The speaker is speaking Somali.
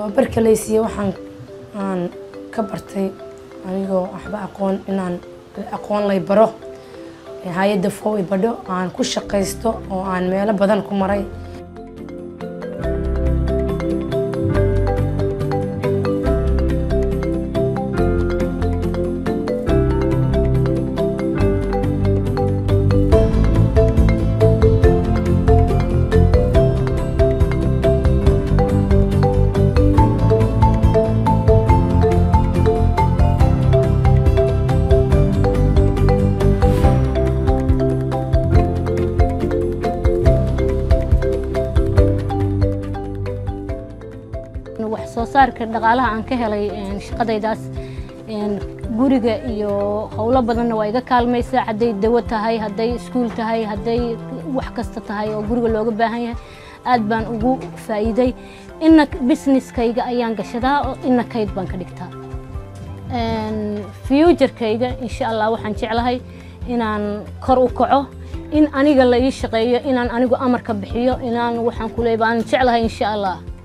tababarka laysiiye waxaan aan ka bartay anigoo waxba aqoon inaan aqoon lay baro hay-adda fow i badho aan ku shaqaysto oo aan meelo badan ku maray wax soo saarka dhaqaalaha aan ka helay shaqadaydaas guriga iyo howlo badanna waa iga kaalmaysaa hadday dawo tahay hadday iskuul tahay hadday wax kasta tahay oo guriga looga baahan yahay aad baan ugu faa'iiday ina businesskayga ayaan gashadaa oo ina kayd baan ka dhigtaa futurkayga insha allah waxaan jeclahay inaan kor u kaco in aniga la ii shaqeeyo inaan anigu amarka bixiyo inaan waxaan ku leeyahay baan jeclahay insha allah